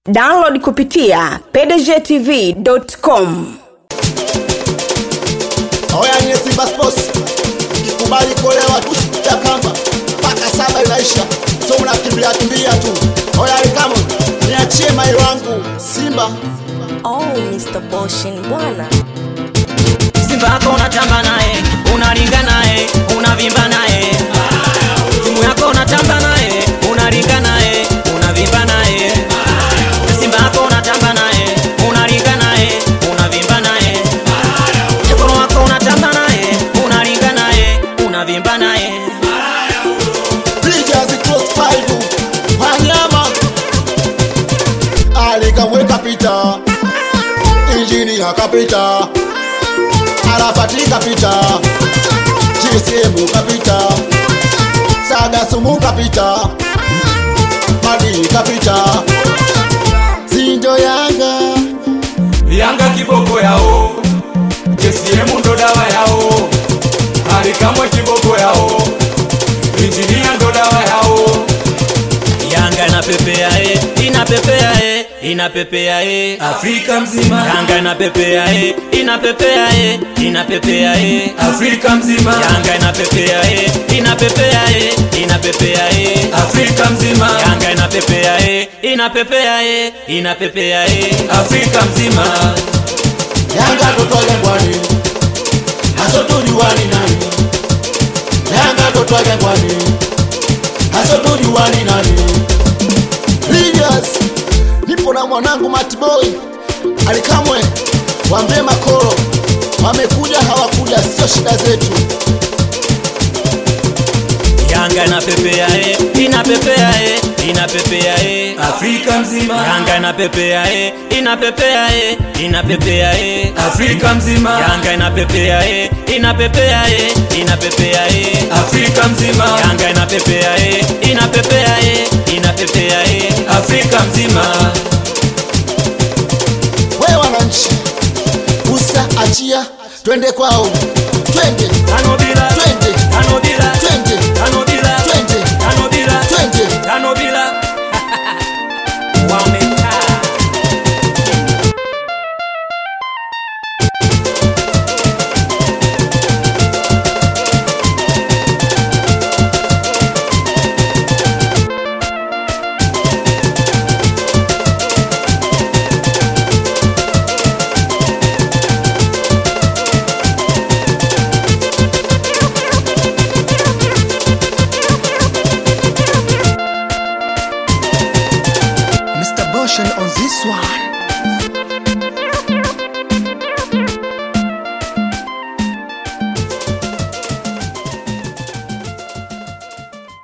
download kupitia pdgtv.com Oya nye Simba Sports, ikikubali kuolewa tu ya kamba mpaka saba inaisha, so unakimbia kimbia tu. Oya Rikamu, niachie mai wangu Simba. Oh, Mr. Boshin bwana. Simba yako unatamba naye, unaringa naye, unavimba naye. Timu yako unatamba naye, unaringa naye, unavimba naye. Simba yako unatamba naye, unaringa naye, unavimba naye. Mkono wako unatamba naye, unaringa naye, unavimba naye. Pigas cross five, wanyama alikamweka pita, injini akapita, Arafati kapita, GSM kapita, Saga Sumu kapita, Madi kapita, Zinjo Yanga Yanga kiboko yao, JCM ndo dawa yao, Alikamwe kiboko yao, Injinia ndo dawa yao. Yanga inapepea eh, inapepea eh, inapepea eh. Afrika mzima, Yanga inapepea eh, inapepea eh, inapepea eh. Afrika mzima, Yanga inapepea eh, inapepea eh, inapepea eh. Afrika mzima, Yanga inapepea eh, inapepea eh, inapepea eh. Afrika mzima, Yanga totwale ngwani hasotujuani nani Yanga totwale ngwani hasotujuani nani Leaders nipo na mwanangu Matboy Alikamwe wambie makoro wamekuja hawakuja sio shida zetu Yanga inapepea eh, inapepea eh, inapepea eh. Afrika mzima, Yanga inapepea eh, inapepea eh, inapepea eh. Afrika mzima, Yanga inapepea eh, inapepea eh, inapepea eh. Afrika mzima, Yanga inapepea eh, inapepea eh, inapepea eh. Afrika mzima, we wananchi usa achia twende kwao twende Tano bila, twende tano bila, twende tano bila, twende tano bila, twende tano bila. Wamekaa. Mr. Boshan on this one